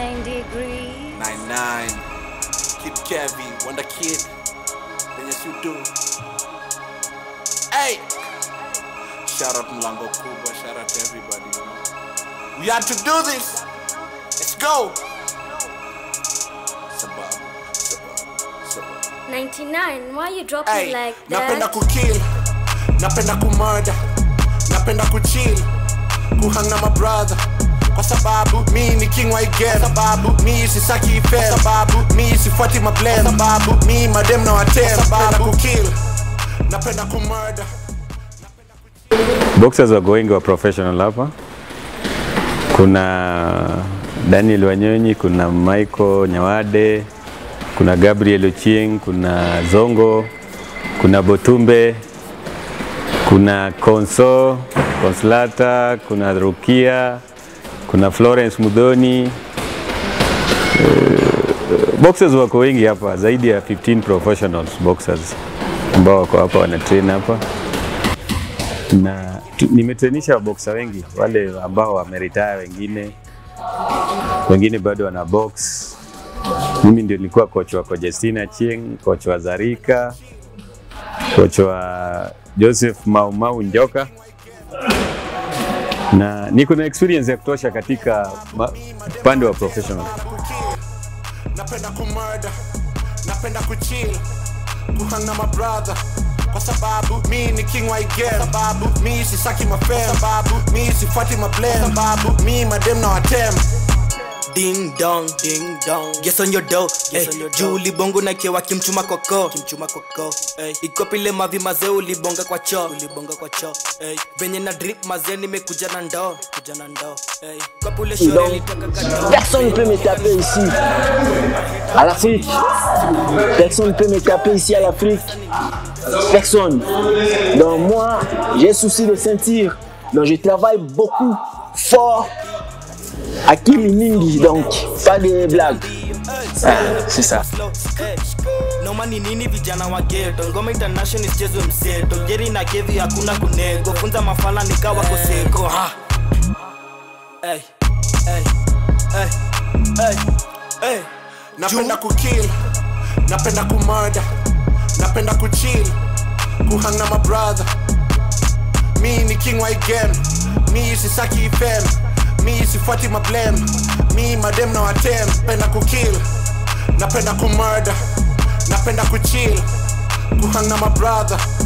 99 degrees. 99 Kid Kevin, Wonder Kid Venye si do Hey Shout out Mlango Kubwa, shout out to everybody you know. We had to do this Let's go Sababu, sababu, sababu 99, why you dropping Hey, like napenda that? kukill napenda kumurder napenda kuchill kuhang na mabrother kwa sababu mi ni king wa igame sababu mi sisaki ifem sababu mi sifuati mablem sababu mi madem na watem napenda kukill napenda kumurder Boxers wako wengi wa professional hapa. Kuna Daniel Wanyonyi, kuna Michael Nyawade, kuna Gabriel Ochieng, kuna Zongo, kuna Botumbe, kuna Konso, Konslata, kuna Rukia, kuna Florence Mudhoni. Eh, Boxers wako wengi hapa, zaidi ya 15 professionals boxers ambao wako hapa wanatrain hapa na tu- nimetrenisha waboksa wengi wale ambao wameretire, wengine wengine bado wana box. Mimi ndio nilikuwa coach wa Conjestina Chieng, coach wa Zarika, coach wa Joseph Maumau Njoka, na niko na experience ya kutosha katika ma- upande wa professional. napenda kumurder napenda kuchill kuhang na mabrother kwa sababu mi ni king wa igame sababu mi sisaki mafem sababu mi sifuati mablem sababu mi madem na watem Ding dong, ding dong. Yes on your dough. Yes on your dough. Juu ulibongo na kewa kimchuma koko. Kimchuma koko. Hey. Ikopile mavi mazee ulibonga kwa cho. Ulibonga kwa cho. Hey. Venye na drip mazee nimekuja na ndoo. Kuja na ndoo. Hey. Kopule shore Donc, litaka kato. personne ne peut me taper ici, à l'Afrique. Personne ne peut me taper ici à l'Afrique. Personne. Donc moi, j'ai souci de sentir. Donc je travaille beaucoup, fort. Akili Mingi, donc pas de blagues. Ah, c'est ça. Hey. noma ni nini vijana wa geto ngoma international isichezwe mseto jeri na kevi hakuna kunego funza mafala nikawa koseko ha. hey. Hey. Hey. Hey. Hey. napenda kukill napenda kumurder napenda kuchill kuhang na mabrother mi ni king wa igame mi sisaki ifem mi sifuati mablem mi madem na watem napenda kukill napenda kumurder napenda kuchill kuhang na mabrother